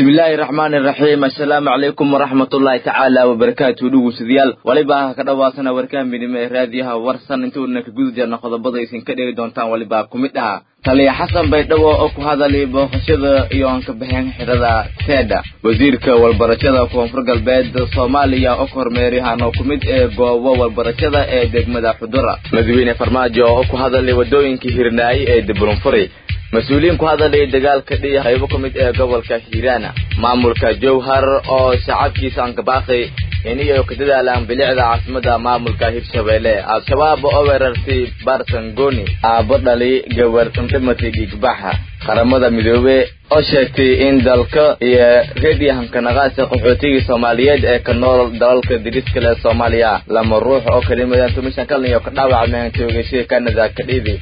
bismillaahi raxmaani raxiim assalaamu calaykum waraxmatullaahi tacaala wabarakaatu dhugusadayaal waliba ha ka dhawaasana warkaan midnimo ee raadiyaha warsan intuuna ka guda jirna qodobada aysan ka dhegi doontaan waliba ku mid aha taliya xasan baydhabo oo ku hadalay booqashada iyo aan ka baxeen xidhada teedha wasiirka walbarashada koonfur galbeed soomaaliya oo ka hormeerihan oo ku mid ee goobo walbarashada ee degmada xudura madaxweyne farmaajo oo ku hadalay wadooyinkii hirnaaye ee dibulunfuri mas-uuliyiin ku hadalay dagaalka dhiya qaybo ka mid ee gobolka hiiraana maamulka jowhar oo shacabkiisa aan kabaaqay iniyo ka dadaalaan bilicda caasimada maamulka hirshabeelle al-shabaab oo weerartay barsangoni aabo dhali gabar indhimati dhiigbaxa qaramada midoobe oo sheegtay in dalka iyo reediyahanka naqaasa qaxootigii soomaaliyeed ee ka nool dalalka diriska leh soomaaliya lama ruux oo kalimadaan tumishan kalin iyo ka dhaawacmeen toogashada canada ka dhiidi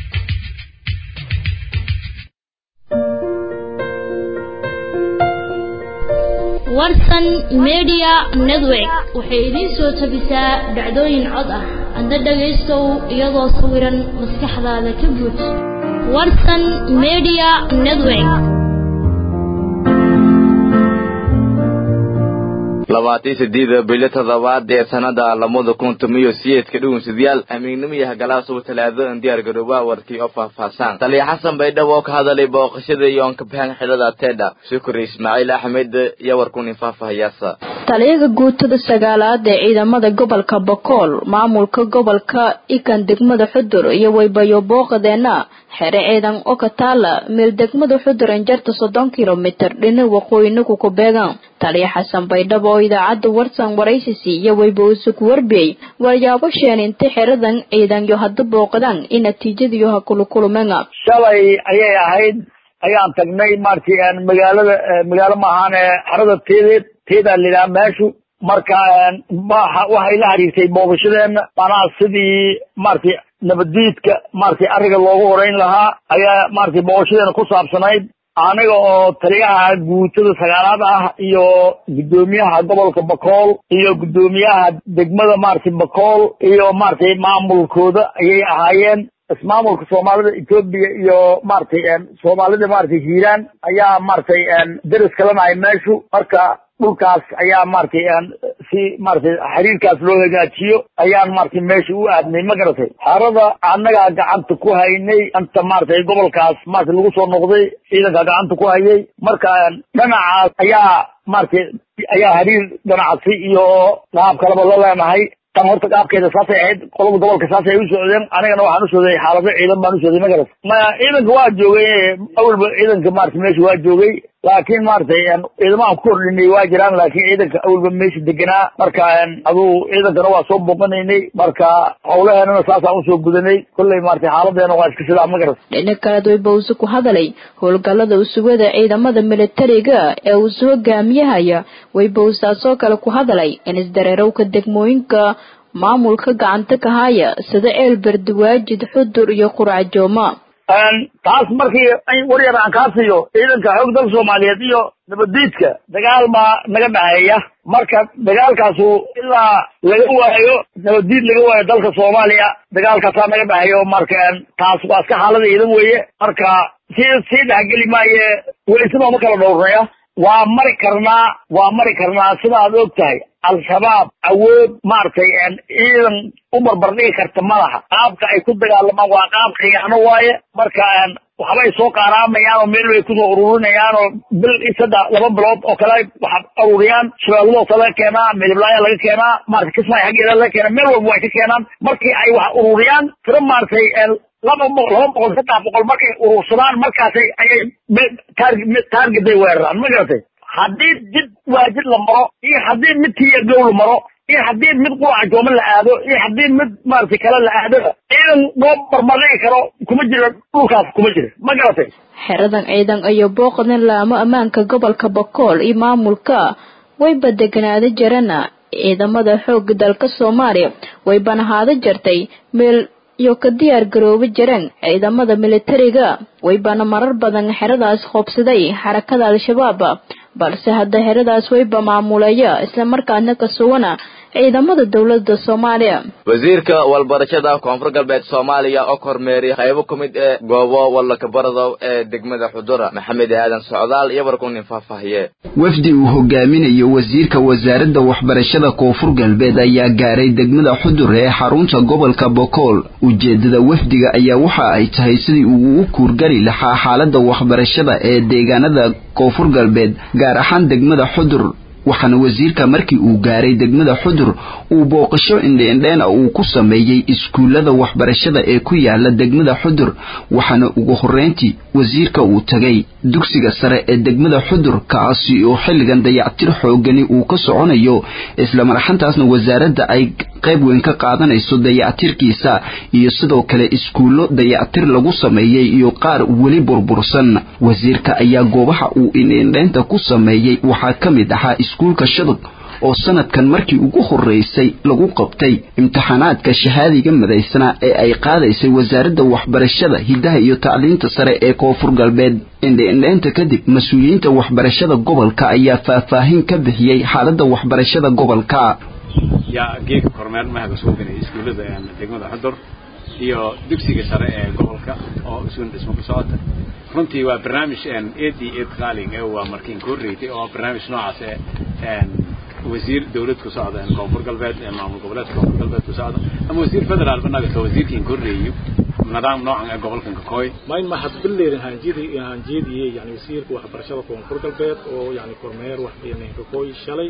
warsan media network waxay idiin soo tabisaa dhacdooyin cod ah adna dhagaystow iyadoo sawiran maskaxdaada ka buuj warsan media network labaatan sideeda bilo toddobaad ee sanada lamada kun tomiyo siyeedka dhugunsadayaal amiignimo iyo hagalaasuba talaadadan diyaar garooba warkii oo faahfaahsan taliya xasan baydhabo oo ka hadalay booqashada iyo aan ka baxeen xidhada teedha shukri ismaaciil axmed iyo warkunin faahfaahayaasa taliyaha guutada sagaalaad ee ciidamada gobolka bokool maamulka gobolka ikan degmada xudur iyo waybayo booqadeena xere ciidan oo ka taala meel degmada xudur injarta soddon kilomitir dhina waqooyinaku ku beegan taliya xasan baydhabo oo idaacadda warsan waraysisi iyo wayba usug warbiyey waryaabo sheeninta xeradan ciidan yo hadda booqdaan in natiijadiyo ha kulukulumena shalay ayay ahayd ayaan tagnay marti magaalada magaalo maahaan xerada teedeed teedaa layidhaha meeshu marka waxay la xiriirtay booqashadeena manaa sidii maratay nabaddiidka maratay ariga loogu horeyn lahaa ayaa maratay booqashadeena ku saabsanayd aniga oo taliyaha guutada sagaalaad ah iyo guddoomiyaha gobolka bakool iyo guddoomiyaha degmada maratay bakool iyo maratay maamulkooda ayay ahaayeen ismaamulka soomaalida etoobiya iyo maratay soomaalida maratay hiiraan ayaa maratay deris kalanahay meeshu marka dhulkaas ayaa maratay si maratay xiriirkaas loo hagaajiyo ayaan maratay meesha u aadnay ma garatay xerada annagaa gacanta ku haynay anta maratay gobolkaas maratay lagu soo noqday ciidankaa gacanta ku hayay marka dhinacaas ayaa maratay ayaa xiriir ganacsi iyo qaab kaleba la leenahay tan horta qaabkeeda saasay ahayd qolada gobolka saasay u socdeen anigana waxaan u socday xaalado ciidan baan u socday ma garat maya ciidanka waa joogay awalba ciidanka maratay meesha waa joogay laakiin maratay ciidamahan ku kordhinay waa jiraan laakiin ciidanka awalba meesha deganaa marka aduu ciidankana waa soo booqanaynay marka hawlaheenana saasaan usoo gudanay kolley maratay xaaladeena waa iska sidaa ma garat dhinac kaleed waybause ku hadalay howlgallada usugada ciidamada militariga ee uu soo hogaamiyahaya waybowsaasoo kale ku hadalay in isdareerowka degmooyinka maamulka gacanta ka haya sida eelberdi waajid xudur iyo qurcajooma taas markii waryar aan kaa siiyo ciidanka xoog dalka soomaaliyeed iyo nabaddiidka dagaal baa naga dhaxeeya marka dagaalkaasu ilaa laga waayo nabaddiid laga waayo dalka soomaaliya dagaalkaasaa naga dhexeeyo marka taas waa iska xaalada ciidan weeye marka si sii dhexgeli maaye weysaba ma kala dhowrnaya waa mari karnaa waa mari karnaa sida aad og tahay al-shabaab awood maaragtay ciidan u barbardhigi karta ma laha qaabka ay ku dagaalamaan waa qaab khiyaano waaye marka waxbay soo qaaraamayaan oo meel bay kusoo ururinayaan oo bil saddex laba bilood oo kale waxa ururiyaan shabeelladoosa laga keenaa midiblaaya laga keenaa maratay kismaayo xaggeeda laga keenaa meel walba way ka keenaan markii ay wax ururiyaan tiro maaragtay laba boqol laba boqol saddex boqol markay urursadaan markaasay ayay taargeday weeraraan ma garatay haddii jid waajid la maro iyo haddii mid tiyagow la maro iyo haddii mid quraca jooma la aado iyo haddii mid maaragtay kale la aadaba ciidan loo barbardhigi karo kuma jiro dhulkaas kuma jiro ma garatay xeradan ciidan iyo booqdan laamo ammaanka gobolka bakool iyo maamulka wayba deganaada jirana ciidamada xooga dalka soomaaliya waybana haada jartay meel iyo ka diyaar garooba jireen ciidamada militariga waybana marar badan xeradaas qoobsaday xarakada al-shabaab balse hadda xeradaas wayba maamuleeya islamarkaana ka sugana ciidamada dowladda soomaaliya wasiirka walbarashada koonfur galbeed soomaaliya oo kormeeriya qaybo ka mid ee goobo walakabarado ee degmada xudura maxamed aadan socdaal iyo warkunin faahfaahiye wafdi uu hogaaminayo wasiirka wasaaradda waxbarashada koonfur galbeed ayaa gaaray degmada xudur ee xarunta gobolka bokool ujeedada wafdiga ayaa waxa ay tahay sidii uu u kuurgari lahaa xaalada waxbarashada ee deegaanada koonfur galbeed gaar ahaan degmada xudur waxaana wasiirka markii uu gaaray degmada xudur uu booqasho indheindheena uu ku sameeyey iskuullada waxbarashada ee ku yaala degmada xudur waxaana ugu horreyntii wasiirka uu tagay dugsiga sare ee degmada xudur kaasi oo xilligan dayactir xoogani uu ka soconayo islamarxantaasna wasaaradda ay qayb weyn ka qaadanayso dayactirkiisa iyo sidoo kale iskuullo dayactir lagu sameeyey iyo qaar weli burbursan wasiirka ayaa goobaha uu indheindheynta ku sameeyey waxaa ka mid ahaa iskuulka shadog oo sanadkan markii ugu horreysay lagu qabtay imtixaanaadka shahaadiga madaysnaa ee ay qaadaysay wasaaradda waxbarashada hiddaha iyo tacliinta sare ee koonfur galbeed indheindheynta kadib mas-uuliyiinta waxbarashada gobolka ayaa faahfaahin ka bixiyey xaaladda waxbarashada gobolka yaa geega kormeer mahaga soo gelay iskuullada degmada xudur iyo dugsiga sare ee gobolka oo isuun dhismo ku socota runtii waa barnaamij eed iyo eed qaaling ee waa markiin ku horreysay oo barnaamij noocaas ee wasiir dawlad ku socda koonfur galbeed ee maamul goboleedka koonfur galbeed ku socda ama wasiir federaal banaga wasiirkiin ku horreeyo nidaam noocan ee gobolkan ka kooy mayn ma hadbileerin hanjidi hanjidiyey yani wasiirka waxbarashada koonfur galbeed oo yani kormeer wax yani ka kooy shalay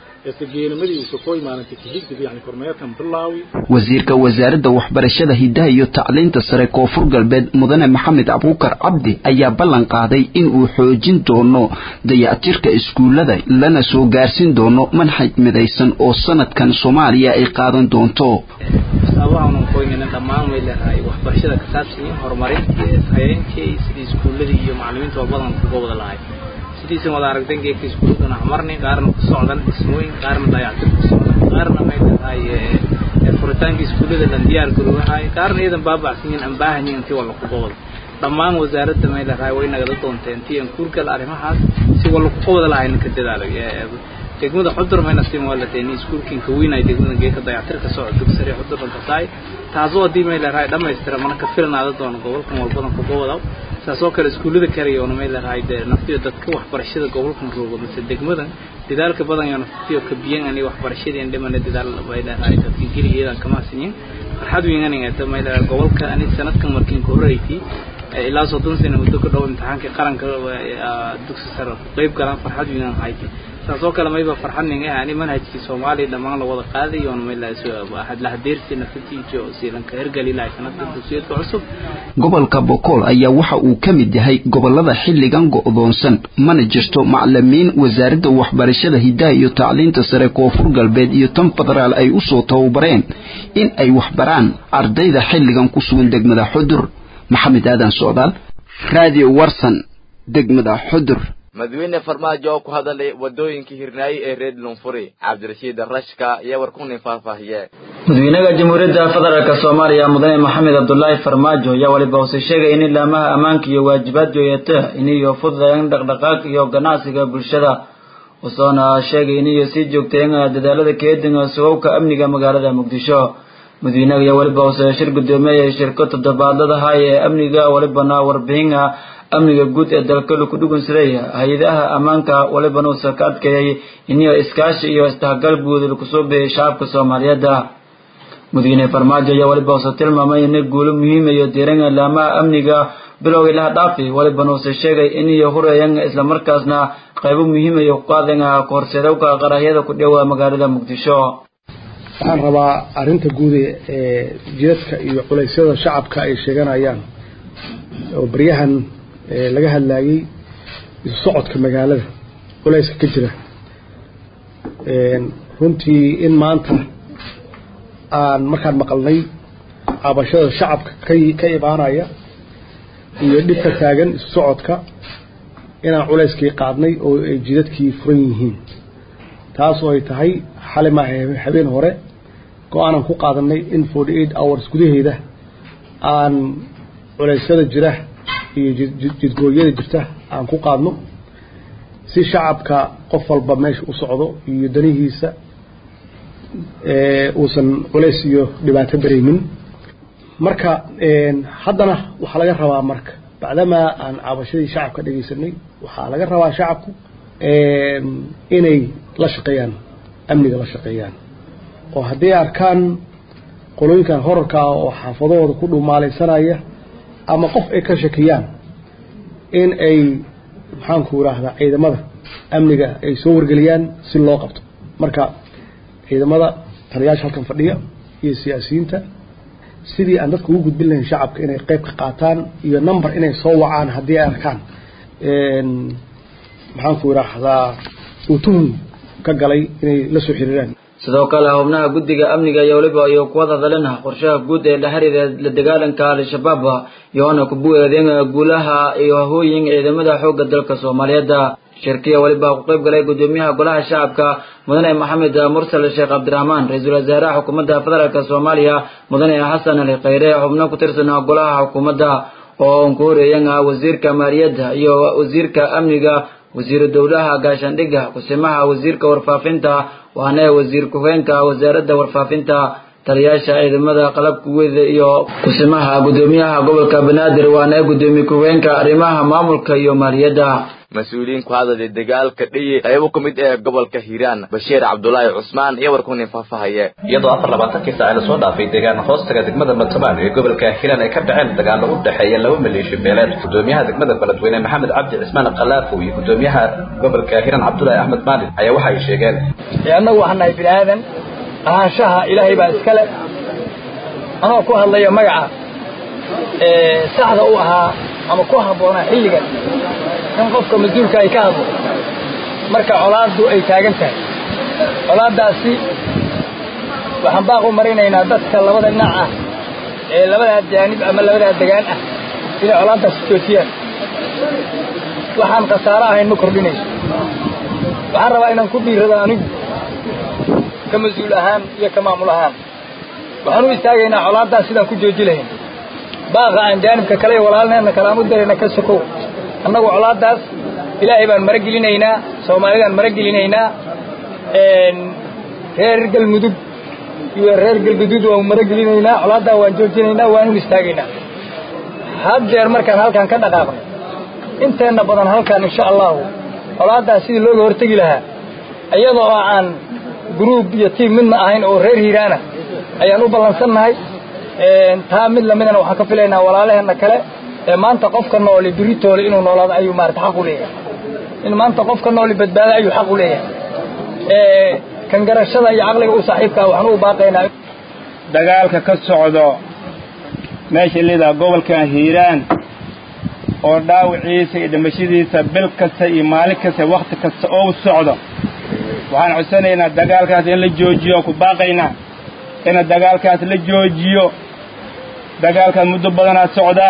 wasiirka wasaaradda waxbarashada hiddaha iyo tacliinta sare koonfur galbeed mudane maxamed abuukar cabdi ayaa ballan qaaday in uu xoojin doono dayactirka iskuullada lana soo gaarsin doono manhaj midaysan oo sanadkan soomaaliya ay qaadan doonto dhammaan way leedahay waxbarashada ka saabsan horumarintii hayeenkii sidii iskuulladii iyo macallimiinta oo badan kuga wada lahay sidiisa wada aragtan geedka iskuuladana hamarni qaarna ku socdan dhismooyin qaarna dayactir ku socdan qaarna may tahay furitaanka iskuullada lan diyaar garoobahay qaarna iyadan baabacsan yihin aan baahan yihin intii walla kuga wada dhammaan wasaaradda may leedahay way nagada doonteen intii aan kuurgal arrimahaas si walla kuga wada lahayna ka dadaalay degmada xudur mayna siin waalateen iskuulkiin ka weynay degmada geeka dayactirka socod dugsare xuduran ka tahay taasoo haddii may leedahay dhammaystira mana ka filnaada doono gobolkan walbadan kuga wada saasoo kale iskuullada karayoona may leedahay dee naftiyo dadka waxbarashada gobolkan roogo mise degmadan dadaalka badan iyo naftiyo ka biyan ani waxbarashadeen dhimana dadaal may leedahay dadka geligeedan kama sinyin farxad weynaningata may leedahay gobolka ani sanadkan markiin ka horreysay ilaa soddon sano muddo ka dhow imtixaankii qaranka dugsi sare ku qayb galaan farxad weynan haytay saasoo kale mayba farxadning ah ani manhajkii soomaaliya dhammaan la wada qaaday oon may la hadeersi nafatiijo siilanka hergali lahay sanadka dugsiyadka cusub gobolka bokool ayaa waxa uu ka mid yahay gobolada xilligan go'doonsan mana jirto macalimiin wasaaradda waxbarashada hiddaha iyo tacliinta sare koonfur galbeed iyo tan federaal ay usoo tababareen in ay waxbaraan ardayda xilligan ku sugan degmada xudur maxamed aadan socdaal radio warsan degmada xudur madaxweyne farmaajo oo ku hadalay wadooyinkii hirnaaye ee reer lunfuri cabdirashiid rashka iyo warkunin faahfaahiye madaxweynaha jamhuuriyadda federaalk soomaaliya mudane maxamed cabdulaahi farmaajo ayaa waliba hoose sheegay in ilaamaha ammaanka iyo waajibaad jooyata iniyo fududayan dhaqdhaqaaq iyo ganacsiga bulshada usoona sheegay iniyo sii joogtayan dadaalada keedinga sugowka amniga magaalada muqdisho madaxweynaha ayaa waliba hoose shir guddoomiye shirko toddobaadladaha ee amniga walibana warbixina amniga guud ee dalka laku dhugunsaday hay-adaha ammaanka walibana uusa ka adkeeyay iniyo iskaashi iyo isdhexgal guud lakusoo bixiyay shacabka soomaaliyeed madaxweyne farmaajo ayaa waliba uuse tilmaamay ina guulo muhiim iyo diiran ilaamaha amniga bilowgii laha dhaafi walibana uuse sheegay iniyo hureeyan islamarkaasna qaybo muhiim iyo ku qaadan kahorseedowka qarahyada ku dhowa magaalada muqdisho waxaan rabaa arrinta guud ee jidadka iyo culaysyada shacabka ay sheeganayaan oo baryahan laga hadlaayey isu socodka magaalada culayska ka jira runtii in maanta aan markaan maqalnay cabashada shacabka ka ka imaanaya iyo dhibka taagan isu socodka inaan culayskii qaadnay oo ay jidadkii furan yihiin taas oo ay tahay xali maaha habeen hore go-aanan ku qaadanay in forty eight hours gudaheeda aan culeysyada jira iyo jidgooyada jirta aan ku qaadno si shacabka qof walba meesha u socdo iyo danihiisa uusan culays iyo dhibaato daraymin marka haddana waxaa laga rabaa marka bacdamaa aan cabashadii shacabka dhegaysanay waxaa laga rabaa shacabku inay la shaqeeyaan amniga la shaqeeyaan oo hadday arkaan qolooyinkan horarka ah oo xaafadahooda ku dhumaalaysanaya ama qof ay ka shakiyaan in ay maxaanku idhaahdaa ciidamada amniga ay soo wargeliyaan si loo qabto marka ciidamada taliyaasha halkan fadhiya iyo siyaasiyiinta sidii aan dadka ugu gudbin lahayn shacabka inay qayb ka qaataan iyo number inay soo wacaan haddii ay arkaan maxaanku idhaahdaa uu tuhum ka galay inay la soo xiriiraan sidoo kale xubnaha guddiga amniga iyo weliba iyo kuwada dalina qorshaha guud ee la xiriira la dagaalanka al-shabaab iyoona kubueedeen guulaha iyo hooyin ciidamada xoogga dalka soomaaliyeed shirkiya weliba ku qayb galay gudoomiyaha golaha shacabka mudane maxamed mursal sheekh cabdiraxmaan ra-iisul wasaaraha xukuumadda federaalk soomaaliya mudane xasan ali khayre xubno ku tirsan golaha xukuumadda oo ku horeeyan wasiirka maaliyadda iyo wasiirka amniga wasiiru dowlaha gaashaandhigga kusimaha wasiirka warfaafinta waana wasiir ku-heenka wasaaradda warfaafinta taliyaasha ciidamada qalabka weyda iyo kusimaha gudoomiyaha gobolka banaadir waana gudoomiye ku-heenka arrimaha maamulka iyo maaliyadda mas-uuliyiin ku hadlaya dagaalka dhiyi qaybo ka mid ee gobolka hiiraan bashiir cabdulaahi cusmaan iyo warkunin faahfaahaye iyadoo afar labaatankii saaci lasoo dhaafay deegaan hoostaga degmada matobaan ee gobolka hiiraan ay ka dhaceen dagaallo u dhexeeya laba maleeshiyo beeleed gudoomiyaha degmada beledweyne maxamed cabdi cismaan khalaafo iyo gudoomiyaha gobolka hiiraan cabdulaahi axmed maalin ayaa waxa ay sheegeen annagu waxaan nahay bini aadan ahaanshaha ilaahay baa iskale anoo ku hadlaya magaca saxda u ahaa ama ku habboonaa xilligan in qofka mas-uulka ay ka hadlo marka colaaddu ay taagan tahay colaaddaasi waxaan baaq u marinaynaa dadka labada dhinac ah ee labadaa jaanib ama labadaa degaan ah inay colaaddaasi joojiyaan waxaan khasaaro ahayn ma kordhinayso waxaan rabaa inaan ku dhiirado anigu ka mas-uul ahaan iyo ka maamul ahaan waxaan u istaagaynaa colaaddaas sidaan ku jooji lahayn baaqa aan jaanibka kale iyo walaalneedna kale aan u darayna ka sokow annagu colaaddaas ilaahay baan mara gelinaynaa soomaalidaan mara gelinaynaa reer galmudug iyo reer galguduud waan mara gelinaynaa colaaddaa waan joojinaynaa waan u istaagaynaa haddeer markaan halkaan ka dhaqaaqno inteenna badan halkaan insha allahu colaaddaas sidii looga hortegi lahaa iyadoo aan gruub iyo tiim midna ahayn oo reer hiiraana ayaan u ballansannahay taa mid lamidana waxaan ka filaynaa walaalaheenna kale ee maanta qofka nooli biritoole inuu noolaado ayuu maarata xaq u leeyahay in maanta qofka nooli badbaado ayuu xaq u leeyahay kan garashada iyo caqliga u saaxiibkaa waxaan u baaqaynaa dagaalka ka socdo meesha lidaa gobolkan hiiraan oo dhaawiciisa iyo dhimashadiisa bil kasta iyo maalin kasta wakhti kasta oo socdo waxaan codsanaynaa dagaalkaas in la joojiyo ku baaqaynaa ina dagaalkaas la joojiyo dagaalkaas muddo badanaa socdaa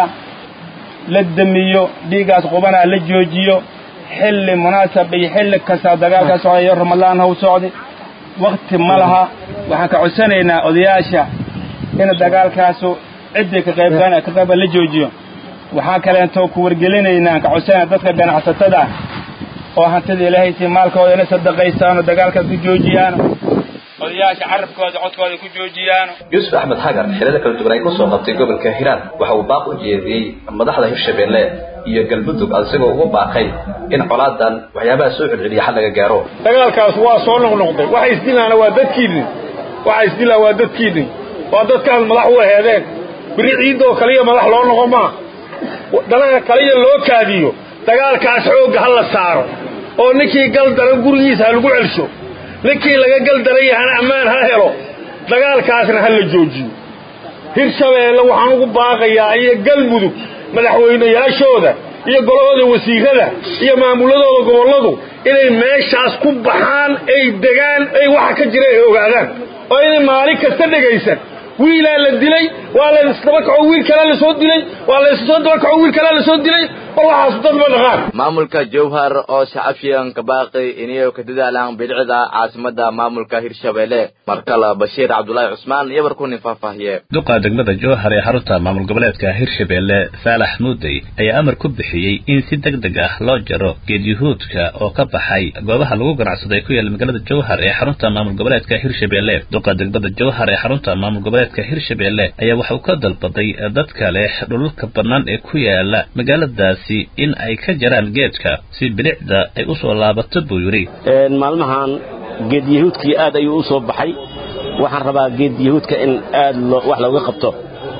la damiyo dhiiggaas qubanaa la joojiyo xilli munaasab iyo xilli kastaa dagaalkaas socda iyo ramadaan haw socday wakti ma laha waxaan ka codsanaynaa odayaasha ina dagaalkaasu ciddii ka qaybgan ka qayba la joojiyo waxaan kaleento ku wargelinaynaa ka codsanayna dadka ganacsatada oo hantida ilaahay si maalkooda inay sadaqaystaano dagaalkaas ku joojiyaano odayaasha carabkooda codkooda ku joojiyaan yuusuf axmed xagar xilada kala duwan ay ku soo qabtay gobolka hiiraan waxa uu baaq u jeediyey madaxda hirshabeelle iyo galmudug isagoo ugu baaqay in colaadan waxyaabaha soo celceliya xal laga gaaro dagaalkaas waa soo noqnoqday waxa isdilaana waa dadkiidni waxa isdilaa waa dadkiidni waa dadkaas madax u aheedeen biri ciidoo kaliya madax loo noqon maa dalaga kaliya loo kaadiyo dagaalkaas xoogga ha la saaro oo ninkii gal daran gurigiisa ha lagu celsho ninkii laga gal daran yahana ammaan ha helo dagaalkaasna ha la joojiyo hirshabeelle waxaan ugu baaqayaa iyo galmudug madaxweynayaashooda iyo golahooda wasiirada iyo maamuladooda gobolladu inay meeshaas ku baxaan ay degaan ay waxa ka jira ay ogaadaan oo inay maalin kasta dhegaysan wiilaa la dilay waa la isdaba kaco wiil kalaa la soo dilay waa la issoo daba kaco wiil kalaa la soo dilay war waxaas dad ma dhaqaan maamulka jowhar oo shacabshiyan ka baaqi inayo ka dadaalaan bidicda caasimada maamulka hirshabelle markale bashiir cabdulaahi cusmaan iyo warkunin faahfaahiye duqa degmada jowhar ee xarunta maamul goboleedka hirshabelle saalax muudey ayaa amar ku bixiyey in si deg deg ah loo jaro geedyahuudka oo ka baxay goobaha lagu ganacsaday ku yaala magaalada jowhar ee xarunta maamul goboleedka hirshabelle duqa degmada jowhar ee xarunta maamul goboleedka hirshabelle ayaa waxa uu ka dalbaday dadka leh dhulalka bannaan ee ku yaala magaaladaasi in ay ka jaraan geedka si bilicda ay u soo laabato buu yidhi maalmahan geed yahuudkii aad ayuu u soo baxay waxaan rabaa geed yahuudka in aad wax looga qabto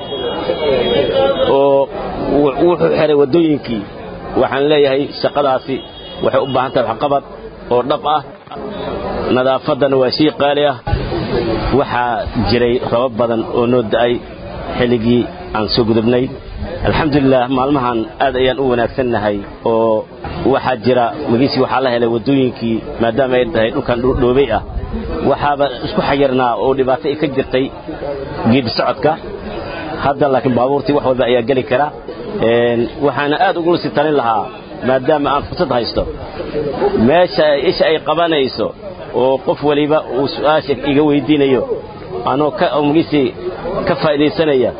oo wuxuu xiray waddooyinkii waxaan leeyahay shaqadaasi waxay u baahan tahay waxqabad oo dhab ah nadaafaddana waa shay qaali ah waxaa jiray robab badan oo noo da'ay xilligii aan soo gudubnay alxamdulilah maalmahan aad ayaan u wanaagsannahay oo waxaa jira magiisii waxaa la helay waddooyinkii maadaama ay tahay dhulkan dhoobey ah waxaaba isku xayirnaa oo dhibaato ay ka jirtay geedi socodka hadda laakiin baabuurtii wax walba ayaa geli kara waxaana aad ugula sii talin lahaa maadaama aan fursad haysto meesha isha ay qabanayso oo qof waliba uu su'aasha iga weydiinayo anoo magiisii ka faa'iidaysanaya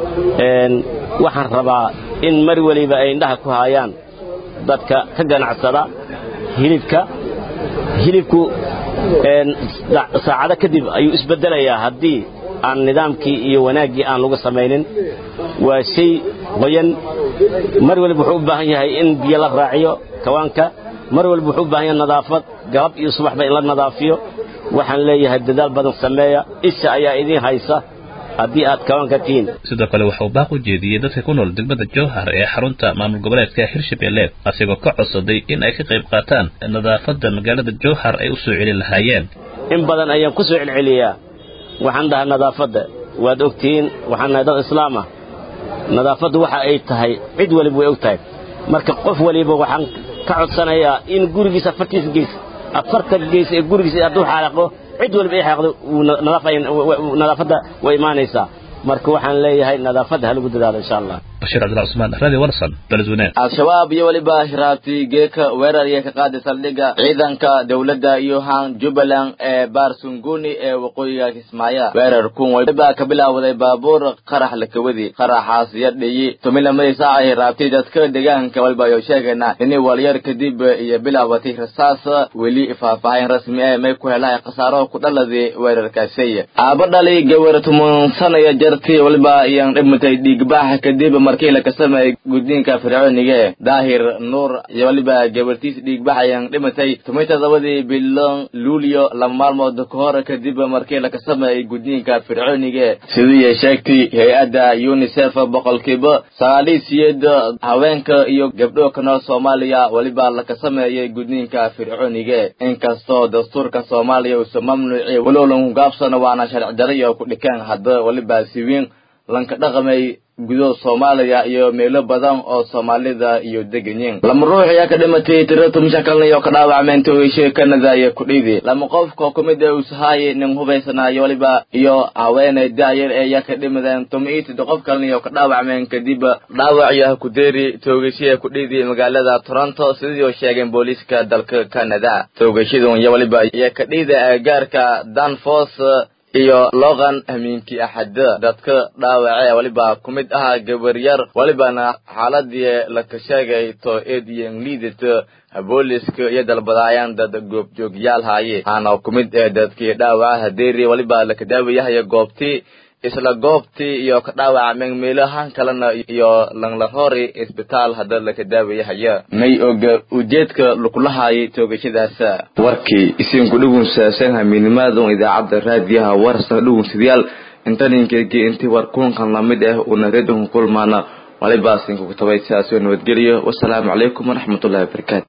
waxaan rabaa in mar weliba ay indhaha ku haayaan dadka ka ganacsada hilibka hilibku saacado kadib ayuu isbeddelayaa haddii aan nidaamkii iyo wanaaggii aan lagu samaynin waa shay qoyan mar waliba wuxuu u baahan yahay in biyo la raaciyo kawaanka mar waliba wuxuu u baahan yahay nadaafad galab iyo subaxba in la nadaafiyo waxaan leeyahay dadaal badan sameeya isha ayaa idiin haysa haddii aad kawanka tihiin sidoo kale waxa uu baaq u jeediyey dadka ku nool degmada jowhar ee xarunta maamul goboleedka hirshabelle asigoo ka codsaday in ay ka qayb qaataan nadaafadda magaalada jowhar ay u soo celin lahaayeen in badan ayaan ku soo celceliyaa waxaan dhahaa nadaafadda waad ogtihiin waxaan nahay dad islaam ah nadaafaddu waxa ay tahay cid waliba way og tahay marka qof waliba waxaan ka codsanayaa in gurigiisa afartiisa gees afarta gees ee gurigiisa hadduu xaaqo cid waliba ay xaaqdo nadaafadda way imaanaysaa marka waxaan leeyahay nadaafadda ha lagu dadaalo insha allah bashiir cabdullah cusmaan radio warsan beledweyne al-shabaab iyo weliba shiraabtii geeka weerar iyo ka qaaday saldhigga ciidanka dowladda iyo haan jubbaland ee baarsunguni ee waqooyiga kismaayo weerar kun waliba ka bilaawday baabuur qarax lakawadi qaraxaas yardhiyi tumilamadii saaca ay raabtay dadka deegaanka waliba ayuu sheegaynaa inay walyar kadib iyo bilaabatay rasaas weli faahfaahin rasmi ee may ku helahay khasaaro ku dhaladay weerarkaasi aaba dhali gawar tumansanaya jartii waliba ayaan dhimatay dhiigbax kadib markii la kasameeyey gudniinka fircooniga daahir nuur iyo waliba gabartiis dhiigbax ayaan dhimatay tumay todobadii biloon luulyo laba maalmood ka hor kadib markii la kasameeyey gudniinka fircooniga sidii sheegtay hay-adda unisef boqolkiiba sagaaliyo siyeed haweenka iyo gabdho ka nool soomaaliya waliba la kasameeyey gudniinka fircooniga inkastoo dastuurka soomaaliya uusa mamnuuci walow lanku gaabsano waana sharci darayo ku dhikaan hadda waliba siwiin lanka dhaqamay gudo soomaaliya iyo meelo badan oo soomaalida iyo deganyiin lama ruux ayaa ka dhimatay tiro tumisha kalna iyo ka dhaawacmeen togeshe kanada iyo kudhiidi lama qofka kumid ee usahaay nin hubaysanaayo waliba iyo haweeney daayar ee ayaa ka dhimadeen tuma iyo tiddo qof kalna iyo ka dhaawacmeen kadib dhaawac iyo hakudeeri toogashiya kudhiidi magaalada toronto sidii sheegeen booliiska dalka canada toogashadun iyo waliba iyo ka dhiida agagaarka danfos iyo loqan hamiinkii axada dadka dhaawacee waliba ku mid ahaa gabaryar walibana xaaladii laka sheegay to ediyan liidat booliska iyo dalbadaayaan dad goobjoogyaal haaye haana ku mid ee dadkii dhaawaca hadeeri waliba laka daawayahaya goobtii isla goobtii iyo ka dhaawacmeen meelahan kalena iyo langlahori isbitaal hadda laka daawayahaya may oga ujeedka lukulahaayay toogashadaas warkii isinku dhugunsaasan hamiinimaadun idaacadda raadiyaha warsan dhugunsadayaal intaninkeegii intii war kulankan lamid ah una redunka kulmaana walibaasinku kutabay sidaasoo nabadgeliyo wasalaamu calaykum waraxmatullahi wabarakaatu